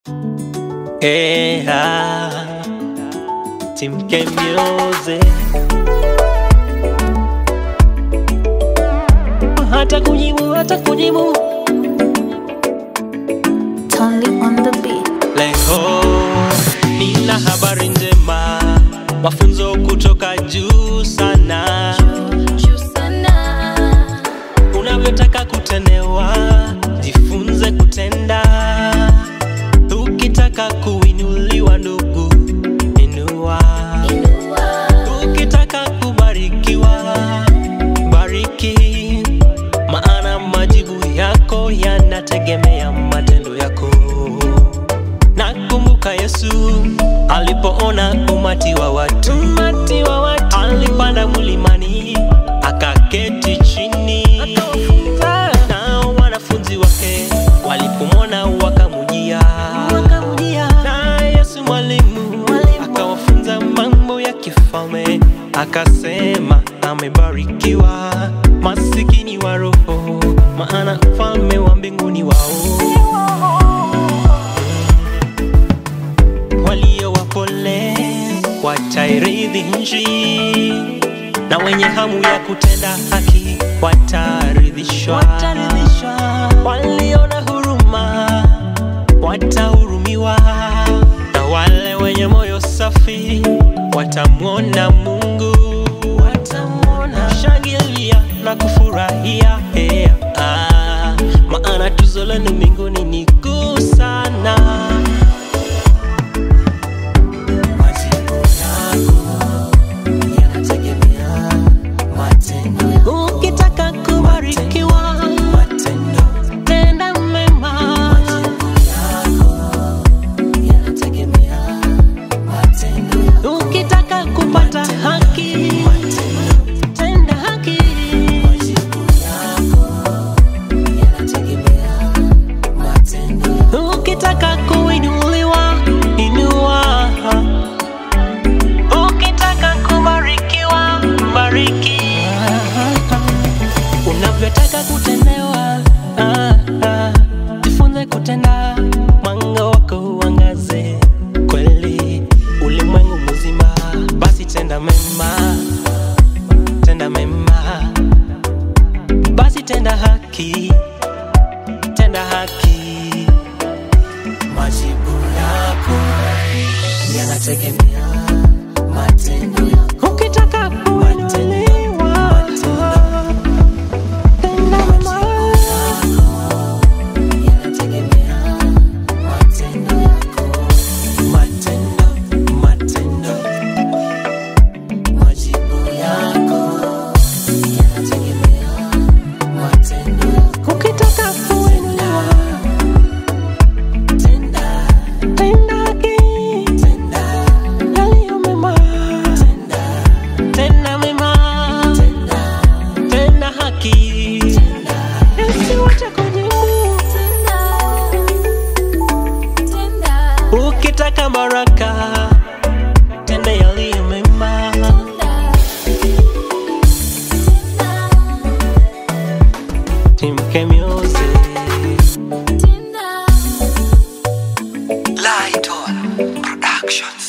Yeah, Team K Music. Hata kujibu, hata kujibu Totally on the beat. Leo nina habari njema, mafunzo kutoka juu sana. Unavyotaka kutendewa, jifunze kutenda. Ukitaka kuinuliwa, ndugu, inua. Ukitaka kubarikiwa, bariki, maana majibu yako yanategemea matendo yako. Nakumbuka Yesu alipoona umati wa watu, umati wa watu. alipanda mlimani akaketi chini, na wanafunzi wake walipomwona wakamujia, na Yesu mwalimu akawafunza mambo ya kifalme, akasema amebarikiwa masikini wa roho, maana ufalme wa mbinguni wao walio wapole watairithi nchi, na wenye hamu ya kutenda haki wataridhishwa. Walio na huruma watahurumiwa, na wale wenye moyo safi watamwona Mungu. Watamwona. Shangilia na kufurahia yeah. ah, maana tuzo lenu mbinguni ni kuu sana. Ukitaka kubarikiwa, tenda mema. Ukitaka kupata haki, tenda haki. Ukitaka kuinuliwa, inua. Ukitaka kubarikiwa, bariki. Unavyotaka kutendewa, ah, ah, jifunze kutenda, mwanga wako uangaze kweli ulimwengu mzima. Basi tenda mema, tenda mema, basi tenda haki, tenda haki. Majibu yako yanategemea matendo yako. Ukitaka kuinuliwa, tenda mema. Matendo, matendo, majibu yako yanategemea matendo yako. Ukitaka kuinuliwa, tenda, tenda haki, tenda yaliyo mema, tenda, tenda mema, tenda, tenda haki, tenda, usiwache kujibu. Ukitaka baraka, tenda yaliyo mema. Team K Music. Light on Productions.